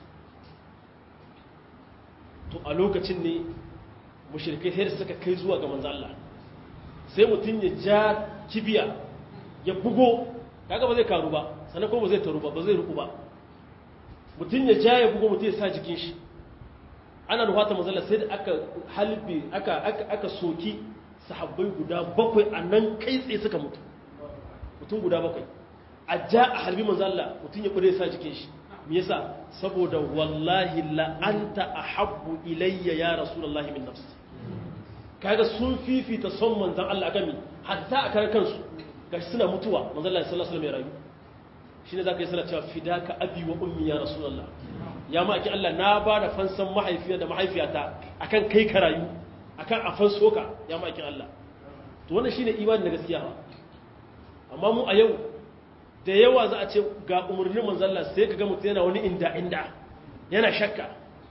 to a lokacin ne mushrikai sai suka kai zuwa ga manzan Allah sai mutum ya ja kibiya ya bugo kaga ba zai karu ba sannan kuma ba zai taru ba ba zai ruku ba mutum ya ja ya bugo mutum ya sa jikin shi ana ruwata mazala sai da aka halbe aka aka aka soki sahabbai guda bakwai a nan kai tsaye suka mutu mutum guda bakwai a ja a halbi mazalla mutum ya kure ya sa jikin shi me yasa saboda wallahi la anta ahabbu ilayya ya rasulullahi min nafsi kaga sun fifita son manzan Allah akan mi hatta a kan kansu gashi suna mutuwa manzan Allah sallallahu alaihi wasallam ya rayu shine zaka yi sallah cewa fidaka abi wa ummi ya rasulullah ya ma aki Allah na ba da fansan mahaifiya da mahaifiyata akan kai ka rayu akan afan soka ya ma aki Allah to wannan shine imani na gaskiya amma mu a yau da yawa za a ce ga umurnin manzan Allah sai ka ga mutum yana wani inda inda yana shakka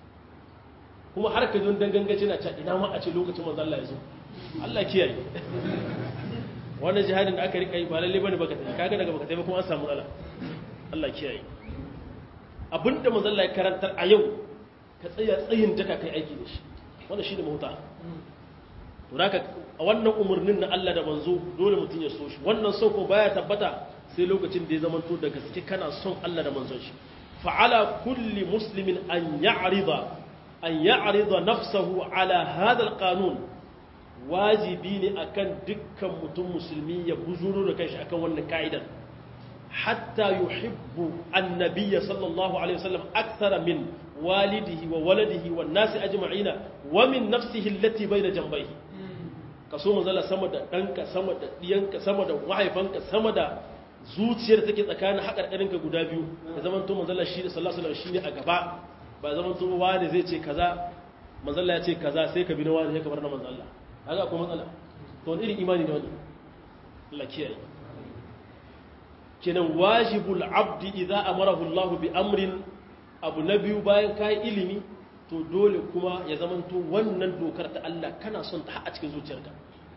kuma har ka don dangangaci na can ina ma a ce lokacin manzo Allah ya zo Allah kiyaye wannan jihadin da aka rika yi ba lalle bane baka tafi kaga daga baka tafi kuma an samu matsala Allah kiyaye abinda manzo Allah ya karantar a yau ka tsaya tsayin daka kai aiki da shi wannan shine mahuta to haka wannan umurnin na Allah da manzo dole mutun ya so shi wannan so ko baya tabbata sai lokacin da ya zamanto da gaske kana son Allah da manzon shi fa'ala kulli muslimin an ya'rida an ya'rida nafsahu ala hadha alqanun wajibi ne akan dukkan mutum musulmi ya buzuro da kanshi akan wannan ka'idar hatta yuhibbu annabiyya sallallahu alaihi wasallam akthara min walidihi wa waladihi wan nasi ajma'ina wa min nafsihi allati bayna janbayhi kaso manzala sama da danka sama da diyanka sama da mahaifanka sama da zuciyar take tsakanin haƙarƙarinka guda biyu da zaman to manzala shi sallallahu alaihi wasallam shine a gaba ba zaman to wani zai ce kaza manzalla ya ce kaza sai ka bi na wani ya kamar na manzalla haka akwai matsala to wani irin imani ne wani Allah kiyaye kenan wajibul abdi idza amarahu Allah bi amrin abu na biyu bayan kai ilimi to dole kuma ya zamanto wannan dokar ta Allah kana son ta a cikin zuciyarka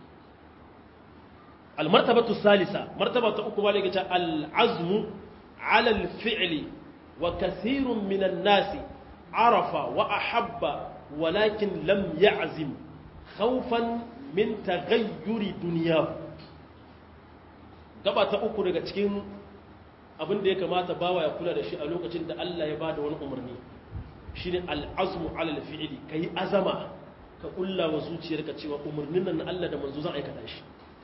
almartabatu salisa martaba ta uku malaka ta al'azmu ala al-fi'li wa kathirun minan nasi arafa wa ahabba walakin lam ya'zim khawfan min taghayyuri dunyahu gaba ta uku daga cikin abin da ya kamata bawa ya kula da shi a lokacin da Allah ya bada wani umarni shine al'azmu ala al-fi'li kai azama ka kulla wa zuciyarka cewa umarnin nan Allah da manzo zan aikata shi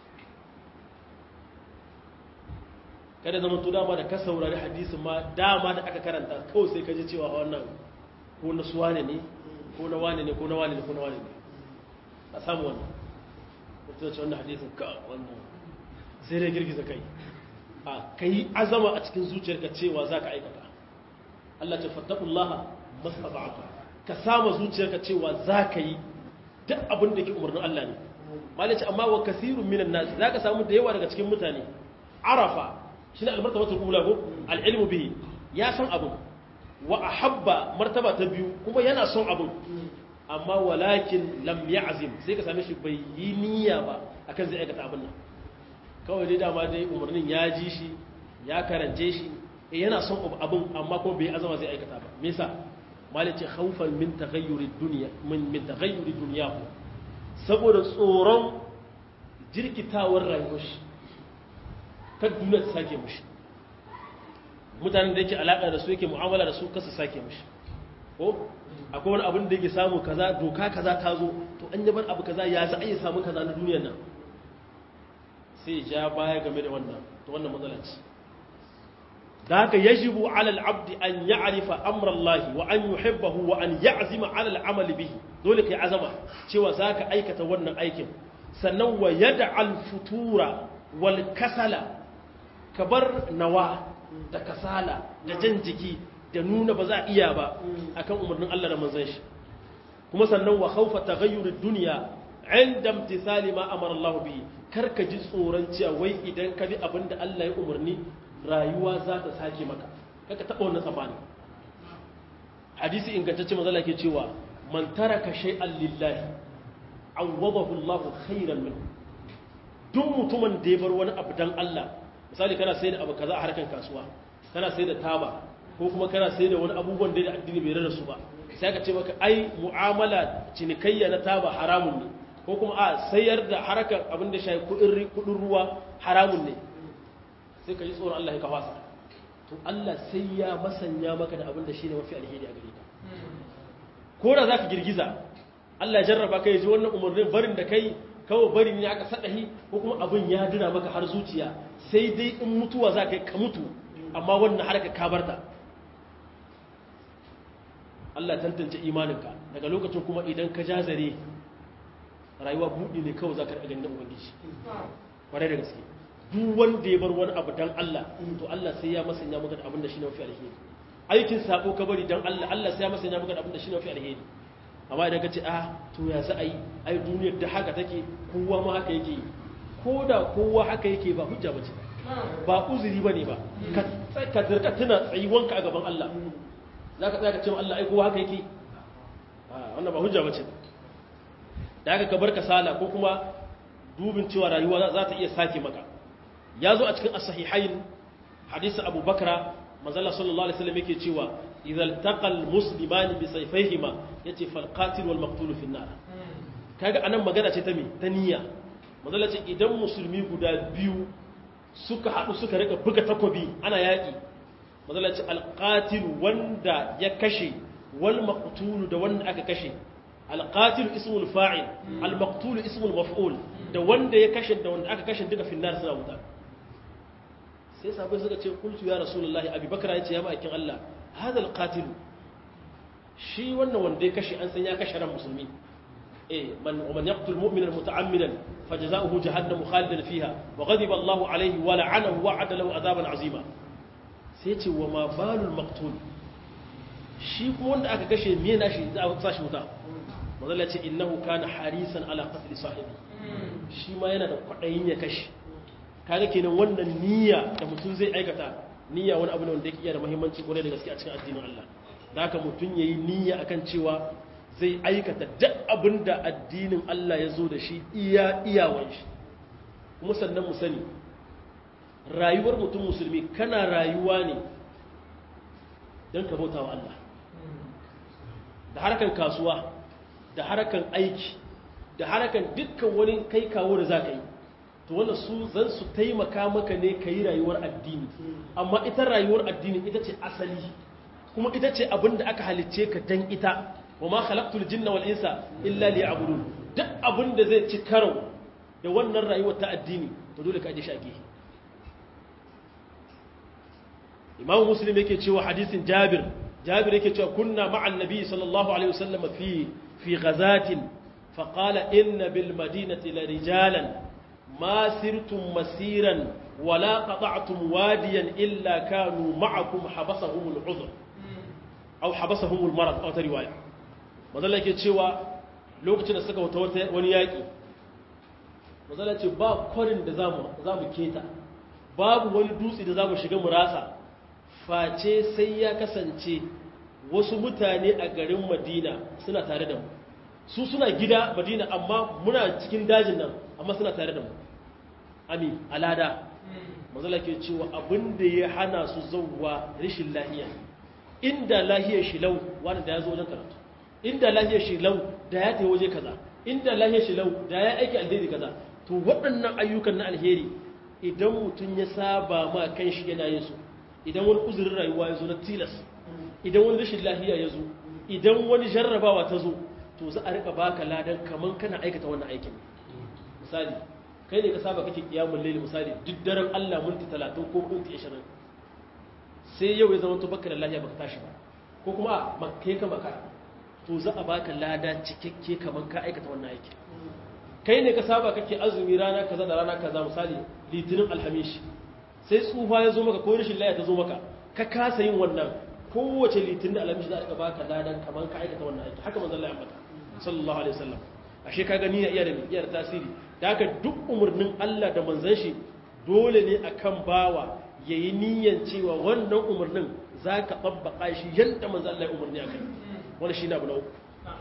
kada zaman to dama da ka saurari hadisin ma dama da aka karanta kawai sai ka ji cewa wannan ko na suwane ne ko na wane ne ko na wane ne ko na wane ne a samu wannan mutum ce wannan hadisin ka wannan sai dai girgiza kai a kai azama a cikin zuciyarka cewa za ka aikata Allah ce fattakullaha masaba'aka ka sama zuciyarka cewa za ka yi duk abin da ke umarnin Allah ne malice amma wa kasirun minan nas za ka samu da yawa daga cikin mutane arafa shi ne almartabatul ula ko al'ilmu bihi ya san abin wa ahabba martaba ta biyu kuma yana son abin amma walakin lam ya'zim sai ka same shi bai yi niyya ba akan zai aikata abin nan kawai dai dama dai umarnin ya ji shi ya karance shi yana son abin amma kuma bai azama zai aikata ba me yasa malice khawfan min taghayyuri dunya min min taghayyuri dunyahu saboda tsoron jirkitawar rayuwar shi kan duniya ta sake mushi mutanen da yake alaka da su yake mu'amala da su kasa sake mushi ko akwai wani abin da yake samu kaza doka kaza ta zo to an yabar abu kaza ya za a yi samu kaza na duniyar nan sai ja baya game da wannan to wannan matsala ce da haka yajibu ala al-abd an ya'rifa amra Allah wa an yuhibbahu wa an ya'zima ala al-amal bihi dole kai azama cewa zaka aikata wannan aikin sannan wa yad'al futura wal kasala kabar nawa da kasala da jan jiki da nuna ba za a iya ba akan umarnin Allah da manzon shi kuma sannan wa khawfa taghayyur ad-dunya inda imtithali ma amara Allah bihi karka ji tsoron cewa wai idan ka bi abinda Allah ya umarni rayuwa za ta sake maka kaka taba wannan tsamani hadisi ingantacce manzo ke cewa man taraka shay'an lillahi awwadahu Allah khairan minhu duk mutumin da ya bar wani abu dan Allah misali kana sai da abu kaza a harkan kasuwa kana sai da taba ko kuma kana sai da wani abubuwan da addini bai rada su ba sai ka ce maka ai mu'amala cinikayya na taba haramun ne ko kuma a sayar da harkar abin da shayi kudin ruwa haramun ne sai ka ji tsoron Allah ya kawasa to Allah sai ya masanya maka da abin da shi ne mafi alheri a gare ka ko da za ka girgiza Allah ya jarraba ka ya ji wannan umarnin barin da kai kawai barin ya aka saɗahi ko kuma abin ya dina maka har zuciya sai dai in mutuwa za ka yi ka mutu amma wannan harka ka barta Allah tantance imaninka daga lokacin kuma idan ka jazare rayuwa buɗi ne kawai za ka ɗaga ganin ubangiji ƙwarai da gaske duk wanda ya bar wani abu don Allah to Allah sai ya masanya maka da abin da shi ne mafi alheri aikin sabo ka bari don Allah Allah sai ya masanya maka da abin da shi ne mafi alheri amma idan ka ce ah to ya za a yi ai duniyar da haka take kowa ma haka yake ko da kowa haka yake ba hujja ba ce ba uzuri ba ne ba ka zirka tuna tsayuwanka a gaban Allah za ka tsaya ka ce wa Allah ai kowa haka yake wannan ba hujja ba ce da aka kabar kasala ko kuma dubin cewa rayuwa za ta iya sake maka ya zo a cikin as-sahihain hadisi Abu Bakra manzala sallallahu alaihi wasallam yake cewa idhal taqal musliman bi sayfayhima yace fal qatil wal maqtul fi an-nar kaga anan magana ce ta me ta niyya manzala ce idan musulmi guda biyu suka hadu suka rika buga takobi ana yaki manzala ce al qatil wanda ya kashe wal maqtul da wanda aka kashe alƙatil ismul fa'il al-maqtul ismul maf'ul da wanda ya kashe da wanda aka kashe duka finnar suna wuta sai sabai suka ce qultu ya rasulullahi abubakar ya ce ya ma'aikin Allah hada al-qatil shi wannan wanda ya kashe an san ya kashe ran musulmi eh man man yaqtul mu'mina muta'ammidan fajza'uhu jahannam khalidan fiha wa ghadiba Allah alayhi wa la'anahu wa 'ada lahu 'adaban 'azima sai ce wa ma balul maqtul shi kuma wanda aka kashe me na shi za a sa shi wuta mazalla ce innahu kana harisan ala qatl sahibi shi ma yana da kwadayin ya kashe kaga kenan wannan niyya da mutum zai aikata niyya wani abu ne wanda yake iya da muhimmanci kwarai da gaske a cikin addinin Allah da haka mutum yayi niyya akan cewa zai aikata duk abin da addinin Allah ya zo da shi iya iyawan shi kuma sannan mu sani rayuwar mutum musulmi kana rayuwa ne don ka bauta wa Allah da harkan kasuwa da harkan aiki da harkan dukkan wani kai kawo da za ka yi to wanda su zan su taimaka maka ne ka yi rayuwar addini amma ita rayuwar addini ita ce asali kuma ita ce abin da aka halicce ka dan ita wa ma khalaqtul jinna wal insa illa liya'budun duk abin da zai ci karo da wannan rayuwar ta addini to dole ka aje shi a gefe imam muslim yake cewa hadisin jabir jabir yake cewa kunna ma'an nabi sallallahu alaihi wasallam fi fi ghazatin fa qala inna bil madinati la rijalan ma sirtum masiran wala qata'tum wadiyan illa kanu ma'akum habasahum al udhr aw habasahum al marad aw ta riwaya mazalla yake cewa lokacin da suka wata wani yaki mazalla ce ba kwarin da zamu zamu keta babu wani dutse da zamu shiga mu rasa face sai ya kasance wasu mutane a garin madina suna tare da mu su suna gida madina amma muna cikin dajin nan amma suna tare da mu ami alada mazala ke cewa abin da ya hana su zauwa rashin lahiya inda lahiyar shi lau wani da ya zo wajen karatu inda lahiyar shi lau da ya ta waje kaza inda lahiyar shi lau da ya aiki alheri kaza to waɗannan ayyukan na alheri idan mutum ya saba ma kan shi yana yin su idan wani uzurin rayuwa ya zo na tilas idan wani rashin lafiya ya zo idan wani jarrabawa ta zo to za a rika baka ladan kaman kana aikata wannan aikin misali kai ne ka saba kake kiyamun laili misali duk daren Allah minti 30 ko minti 20 sai yau ya zama to baka da lafiya baka tashi ba ko kuma a makke ka maka to za a baka lada cikakke kaman ka aikata wannan aikin kai ne ka saba kake azumi rana kaza da rana kaza misali litinin alhamishi sai tsufa ya zo maka ko rashin laya ta zo maka ka kasa yin wannan kowace litin da alamishi za a baka ladan kamar ka aikata wannan aiki haka manzon Allah ya ambata sallallahu alaihi wasallam ashe ka gani ya iya da iya da tasiri da haka duk umurnin Allah da manzon shi dole ne akan bawa yayi niyyan cewa wannan umurnin zaka tabbaka shi yanda manzon Allah ya umurni akai wannan shine abu na uku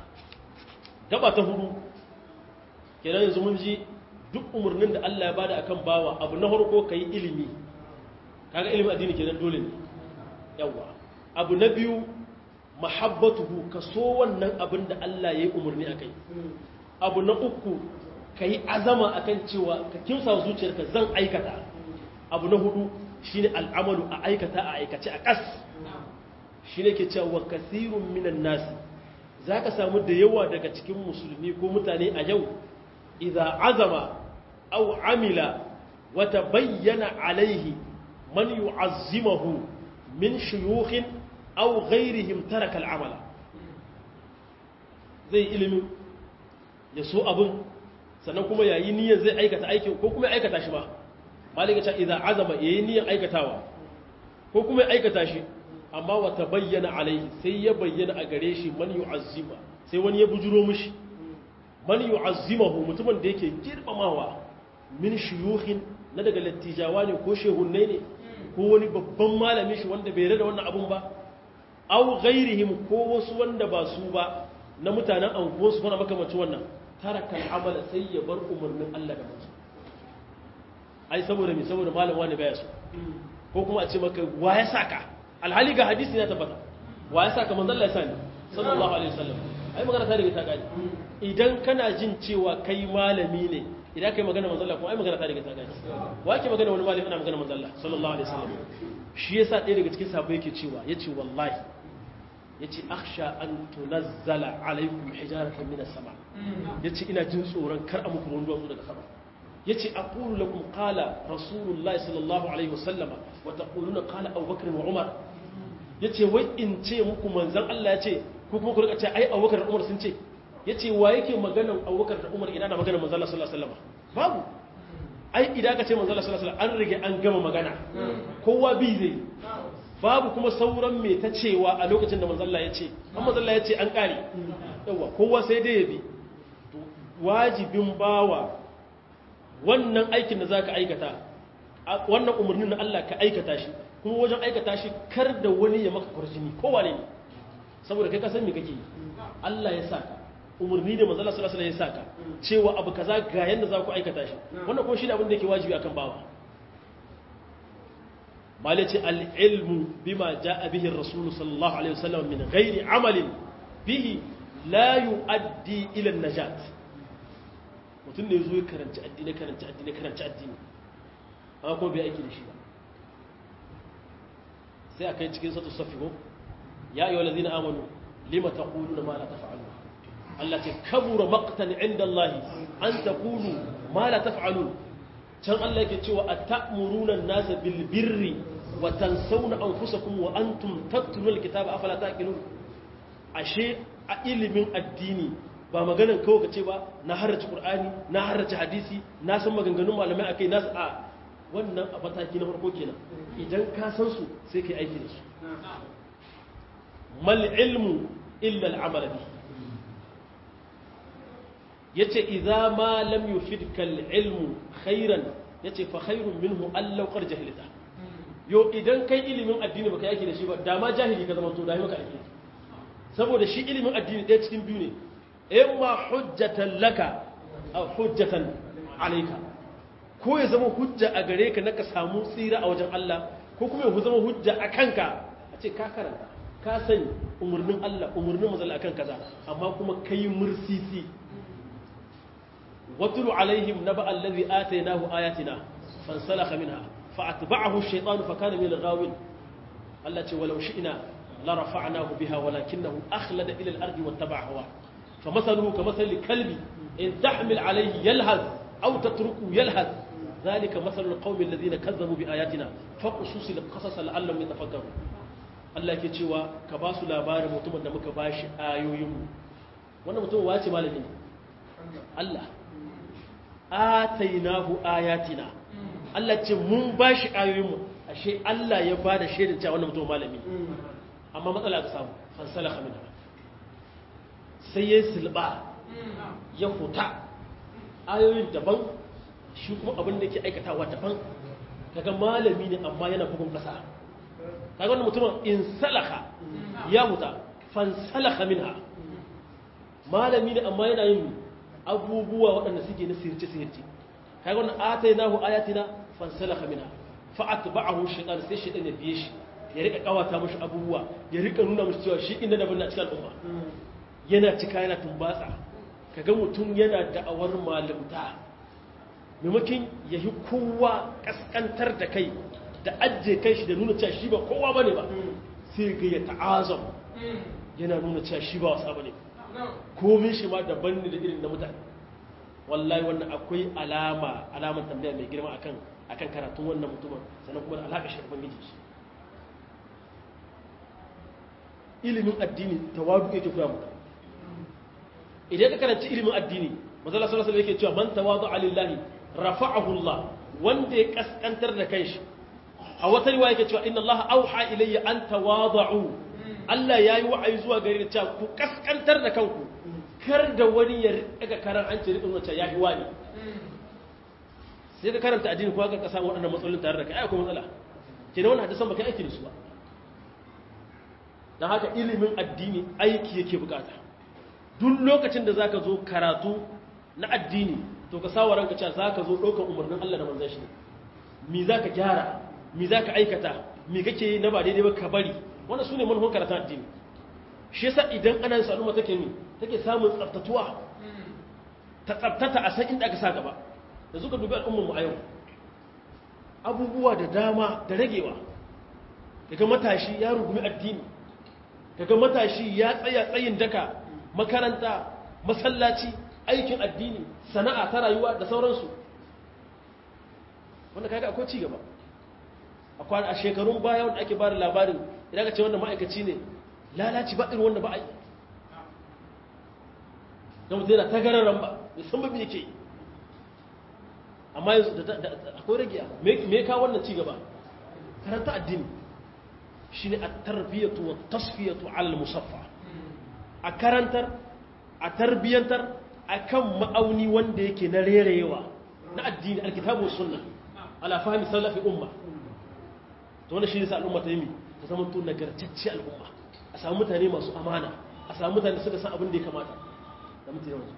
gaba ta hudu kenan yanzu mun ji duk umarnin da Allah ya bada akan bawa abu na farko kai ilimi kaga ilimin addini kenan dole ne yawa abu na biyu mahabbatuhu ka so wannan abin da Allah ya yi umarni akai abu na uku kai azama akan cewa ka kimsa zuciyarka zan aikata abu na hudu shine al'amalu a aikata a aikace a kas shine ke cewa kasirun minan nasi zaka samu da yawa daga cikin musulmi ko mutane a yau idza azama aw amila wa tabayyana alaihi man yu'azzimuhu min shuyukhin aw ghayrihim taraka al'amala zai ilimi ya so abun sannan kuma yayi niyyar zai aikata aikin ko kuma ya aikata shi ba malika ta idza azama yayi niyyar aikatawa ko kuma ya aikata shi amma wa tabayyana alaihi sai ya bayyana a gare shi man yu'azzima sai wani ya bujuro mishi man yu'azzimahu mutumin da yake girmamawa min shuyukhin na daga lattijawa ne ko shehunnai ne ko wani babban malami shi wanda bai rada wannan abun ba aw ghairihim ko wasu wanda ba su ba na mutanen anguwansu kuma makamacin wannan taraka al'amala sai ya bar umarnin Allah da mutum ai saboda me saboda malam wani baya so ko kuma a ce maka wa ya saka alhali ga hadisi ya tabbata wa ya saka manzon Allah ya sani sallallahu alaihi wasallam ai magana ta riga ta gani idan kana jin cewa kai malami ne idan kai magana manzon Allah kuma ai magana ta riga ta gani wa ke magana wani malami ana magana manzon Allah sallallahu alaihi wasallam shi yasa ɗaya daga cikin sahabbai yake cewa yace wallahi yace akhsha an tunazzala alaikum hijaratan minas sama yace ina jin tsoron kar a muku ruwan duwatsu daga sama yace aqulu lakum qala rasulullahi sallallahu alaihi wasallama wa taquluna qala abubakar wa umar yace wai in ce muku manzon Allah yace ko kuma ku rika ce ai abubakar da umar sun ce yace wa yake maganan abubakar da umar ina na maganan manzon Allah sallallahu alaihi wasallama babu ai idan ka ce manzon Allah sallallahu alaihi wasallam an rige an gama magana kowa bi zai babu kuma sauran mai ta cewa a lokacin da manzalla ya ce an manzalla ya ce an ƙare yawa kowa sai dai ya bi wajibin bawa wannan aikin da za ka aikata wannan umarnin na Allah ka aikata shi kuma wajen aikata shi kar da wani ya maka kwarjini kowa ne saboda kai kasan me kake yi Allah ya saka umarni da manzala sallallahu alaihi wasallam ya saka cewa abu kaza ga yanda za ku aikata shi wannan kuma shi ne abin da yake wajibi akan bawa malaci al-ilmu bima jaa bihi ar-rasul sallallahu alaihi wasallam min ghairi amalin bihi la yuaddi ila an-najat mutum ne zo ya karanci addini karanci addini karanci addini amma kuma bai aiki da shi ba sai a kai cikin satu safi ko ya yi wa lazina amanu lima ta ƙulu na ma la tafa'alu Allah ce kabura maqtan inda Allah an ta ƙulu ma la tafa'alu can Allah yake cewa a ta'muruna nasa bil birri wa tansawna anfusakum wa antum tatluna alkitaba afala taqilun ashe a ilimin addini ba maganan kawai kace ba na harrace qur'ani na harrace hadisi na san maganganun malamai akai nasu a wannan a mataki na farko kenan idan ka san su sai kai aiki da su mal ilmu illa al'amala bi yace idza ma lam yufidka al-ilmu khairan yace fa khairun minhu allau qad jahilta yo idan kai ilimin addini baka yaki da shi ba da ma jahili ka zama to da maka aiki saboda shi ilimin addini ɗaya cikin biyu ne imma hujjatan laka aw hujjatan alayka ko ya zama hujja a gare ka na ka samu tsira a wajen Allah ko kuma ya zama hujja a kanka a ce ka karanta ka sani umarnin Allah umarnin mazala akan kaza amma kuma kai mursisi watulu alaihim naba allazi atainahu ayatina fansalakha minha fa'atba'ahu ash-shaytanu fakana min al-ghawin Allah ce walau shi'na la rafa'nahu biha walakinahu akhlada ila al-ardi wattaba'a hawa famathaluhu kamathali kalbi in tahmil alayhi yalhaz aw tatruku yalhaz ذلك مثل القوم الذين كذبوا بآياتنا فقصص القصص لعلهم يتفكرون Allah ke cewa ka ba su labarin mutumin da muka ba shi ayoyinmu wannan mutumin wace malami ne Allah atainahu ayatina Allah ce mun ba shi ayoyinmu ashe Allah ya ba da shaidar cewa wannan mutumin malami amma matsala ka samu fansala khamina sai ya silba ya huta ayoyin daban shi kuma abin da ke aikatawa daban kaga malami ne amma yana bugun kasa kaga wannan mutumin in salaka ya huta fan salaka minha malami ne amma yana yin abubuwa waɗanda suke na sirce sirce kaga wannan atainahu ayatina fan salaka minha fa atba'ahu shaytan sai shaytan ya biye shi ya rika kawata mashi abubuwa ya rika nuna mashi cewa shi inda daban na cikin al'umma yana cika yana tumbatsa kaga mutum yana da'awar malamta maimakon ya yi kowa kaskantar da kai da ajiye kai shi da nuna cewa shi ba kowa ba ne ba sai ga ya ta'azam yana nuna cewa shi ba wasa ba ne komin shi ma daban ne da irin na mutane wallahi wannan akwai alama alamar tambaya mai girma akan akan karatun wannan mutumin sannan kuma da alaƙa shi ubangiji shi ilimin addini tawadu yake koya mutane idan ka karanci ilimin addini manzala sallallahu alaihi yake cewa man tawadu lillahi rafa'ahu Allah wanda ya kaskantar da kanshi a wata riwaya yake cewa inna Allah auha ilayya an tawadu Allah yayi wa'ayi zuwa gare ni cewa ku kaskantar da kanku kar da wani ya rika karan an ce rikin wacce yayi wani sai ka karanta addini ko ka samu waɗannan matsalolin tare da kai ai akwai matsala kenan wannan hadisan baka aiki da su ba dan haka ilimin addini aiki yake bukata duk lokacin da zaka zo karatu na addini to ka sawa ranka cewa zaka zo ɗaukar umarnin Allah da manzon shi mi zaka gyara mi zaka aikata mi kake yi na ba daidai ba ka bari wannan sune manhon karatun addini shi yasa idan ana yin saluma take ni take samun tsaftatuwa ta tsaftata a san inda aka sa gaba da suka dubi al'ummar mu a yau abubuwa da dama da ragewa daga matashi ya rugumi addini daga matashi ya tsaya tsayin daka makaranta masallaci aikin addini sana'a ta rayuwa da sauransu wanda kaga akwai ci gaba akwai a shekarun baya wanda ake bada labarin idan ka ce wanda ma'aikaci ne lalaci ba irin wanda ba a yi da mutum yana tagararren ba mai san babi yake amma yanzu akwai ragiya me ka wannan ci gaba karanta addini shine at-tarbiyatu wat-tasfiyatu 'ala al-musaffa a karantar a tarbiyantar akan ma'auni wanda yake na rerewa na addini alkitabu sunna ala fahmi salafi umma to wannan shine sa al'umma ta yi ta zama to nagartacce al'umma a samu mutane masu amana a samu mutane suka san abin da ya kamata da mutum yawansu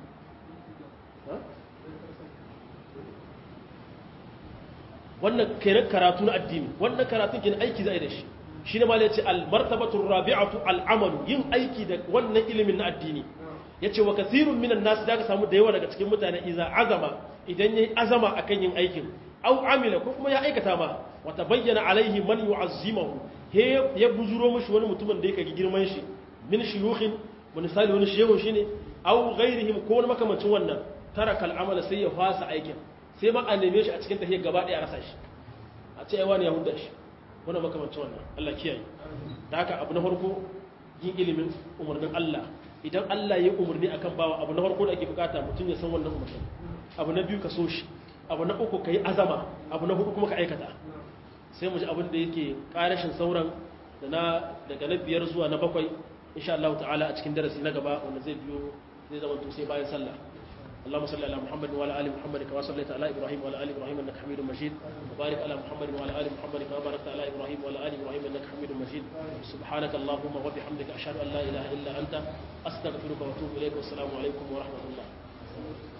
wannan karatu na addini wannan karatun ke aiki za a yi da shi shi ne ma ya ce almartabatun rabi'atu al'amalu yin aiki da wannan ilimin na addini ya ce wa kasirun minan nasu da ka samu da yawa daga cikin mutane iza azama idan ya yi azama a kan yin aikin au amila ko kuma ya aikata ma wata bayyana alaihi man yu'azzimahu he ya buzuro mishi wani mutumin da yake girman shi min shuyukhin misali wani shehu shine au ghairihim ko wani makamancin wannan taraka al'amala sai ya fasa aikin sai ma a neme shi a cikin tahiyar gaba ɗaya a rasa shi a ce ai wani ya hudda shi wannan makamancin wannan Allah kiyaye da haka abu na farko yin ilimin umarnin Allah idan Allah ya umarni akan bawa abu na farko da ake bukata mutum ya san wannan umarnin abu na biyu ka so shi abu na uku ka yi azama abu na hudu kuma ka aikata sai mu ji abin da yake karashin sauran da na daga na biyar zuwa na bakwai insha Allah ta'ala a cikin darasi na gaba wanda zai biyo zai zama to sai bayan sallah اللهم صل على محمد وعلى ال محمد كما صليت على ابراهيم وعلى ال ابراهيم انك حميد مجيد وبارك على محمد وعلى ال محمد كما باركت على ابراهيم وعلى ال ابراهيم انك حميد مجيد سبحانك اللهم وبحمدك اشهد ان لا اله الا انت استغفرك واتوب اليك والسلام عليكم ورحمه الله